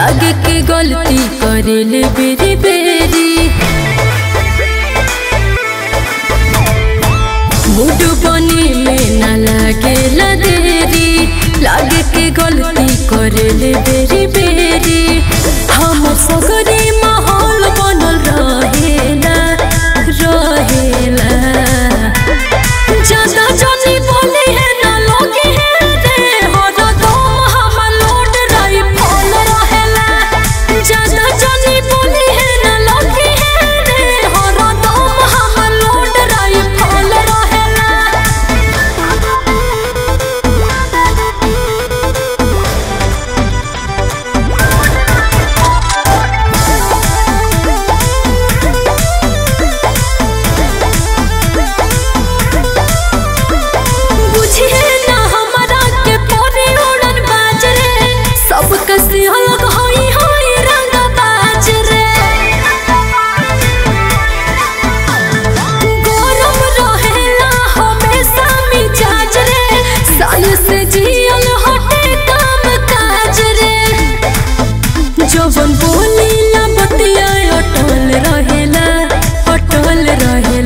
लागे के गलती करेले बेरी बेरी मूड बने में ना लागे देरी लागे के गलती करेले बेरी बेरी हम सगरे माहौल बनल रहेला रहेला ज्यादा जानी बोली है ना लोगी है रे हरदम हम लोड रही फल रहेला ज्यादा जानी बोली है ना लोगी है रे हरदम हम लोड रही फल रहेला बुझिए ना हमरा के पोरे उड़न बाज रे सब कसी अलग होई होई रंग बाज रे गरम रहेला हमेशा मिजाज रे साल से जियल हटे काम काज रे जवन बोली ला बतिया अटल रहेला अटल रहेला